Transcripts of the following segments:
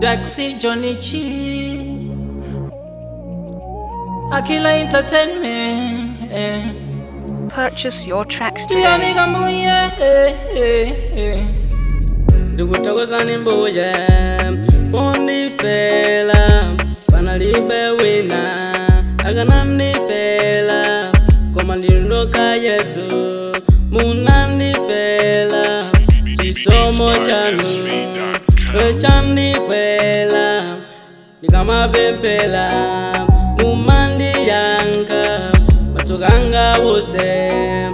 Daxi Johnny Chi Akila Entertainment eh. Purchase your tracks today. Tianika mbuye eh, eh, eh. ndikuthokozani mbuye pondifela panalibe wina akanandifela koma ndindoka yesu munandifela chisomo chanu chandikwela ndikamapempela mumandiyanka matsukanga wose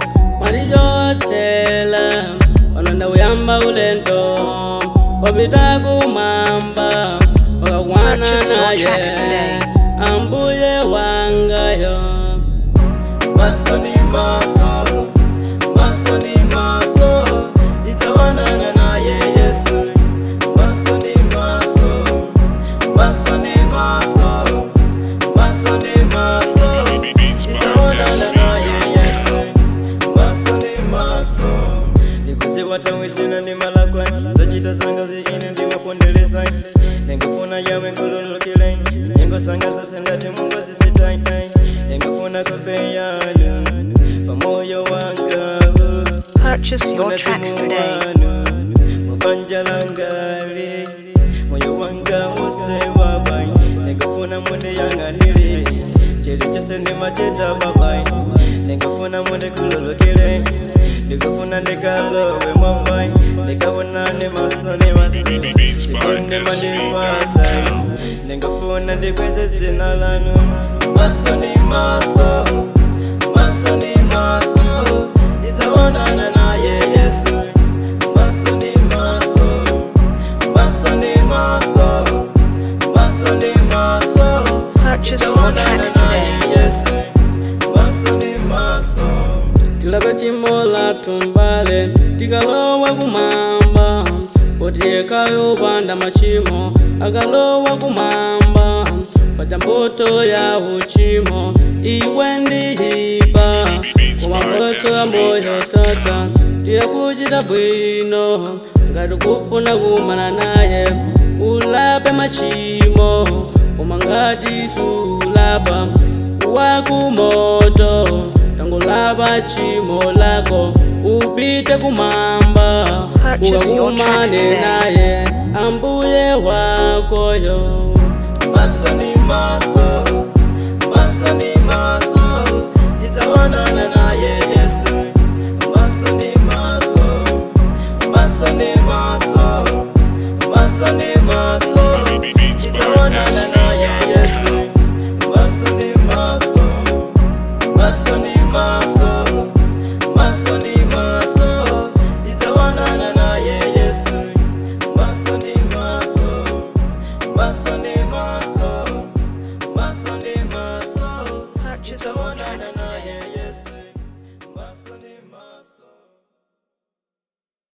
mwandichotsela pano ndakuyamba ulendo wapita kumwamba wakakwana Purchase your tracks naye today. ambuye wangayo maso ni maso maso ni maso nitawanana naye yesu maso ni maso maso ni maso maso ni maso nitawanana naye yesu maso ni maso ndikuziwatawisina ndi malakwa zochita zanga zikine ndimapondelesa ningafuna yawe nkululukile nyengo sanga zose ndati mungu zisitai ningafuna kupeyana pamoyo wangawo Purchase your tracks today. mubanja langali moyo wanga wose wabai ningafuna munde yanganile chili chose ndimachita babai ningafuna munde kululukile ndikafuna ndikalowe mwambai ndikabona ni maso ni maso chikundi mandipatsa ningafuna ndikweze dzina lanu maso ni maso maso ni maso ndidzaonana naye yesu maso ni maso maso ni maso maso ni maso Purchase your tracks today. yesu maso ni maso tilape chimola tumbale tikalowa kumwamba poti ekayopanda machimo akalowa kumwamba paja mboto ya uchimo iwe ndiyipa koma mboto ya moyo sata tiye kuchita bwino ngati kufuna kumana naye ulape machimo koma ngati sulapa wakumoto tangolapa chimo lako upite kumwamba Purchase your tracks ukakumane today. naye ambuye wakoyo maso ni maso maso ni maso ndidzawanana naye yesu